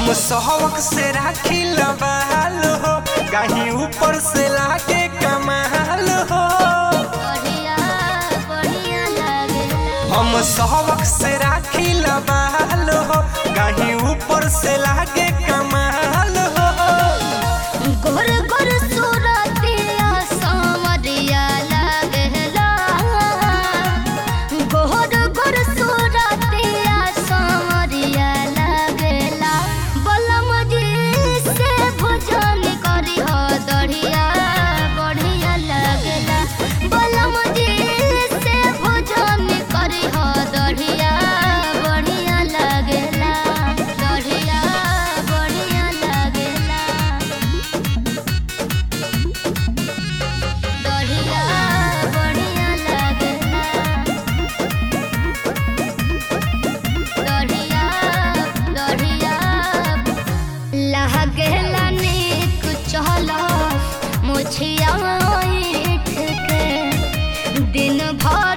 हम सहवक से राखी लबाल हो कहीं ऊपर से लागे कमाल हो बढ़िया बढ़िया लागेला हम सहवक से राखी लबाल हो कहीं ऊपर से लागे कमाल हो गोर गोर सूरतिया सावरिया लागेला गोर गोर सूरतिया सावरिया लागेला बलम जी से भोजन करी हो दढ़िया बढ़िया लागेला बलम जी से भोजन करी हो दढ़िया बढ़िया लागेला दढ़िया बढ़िया लागेला दढ़िया बढ़िया लागेला दढ़िया दढ़िया लागेला नीक चल मुछिया ईठ के दिन भर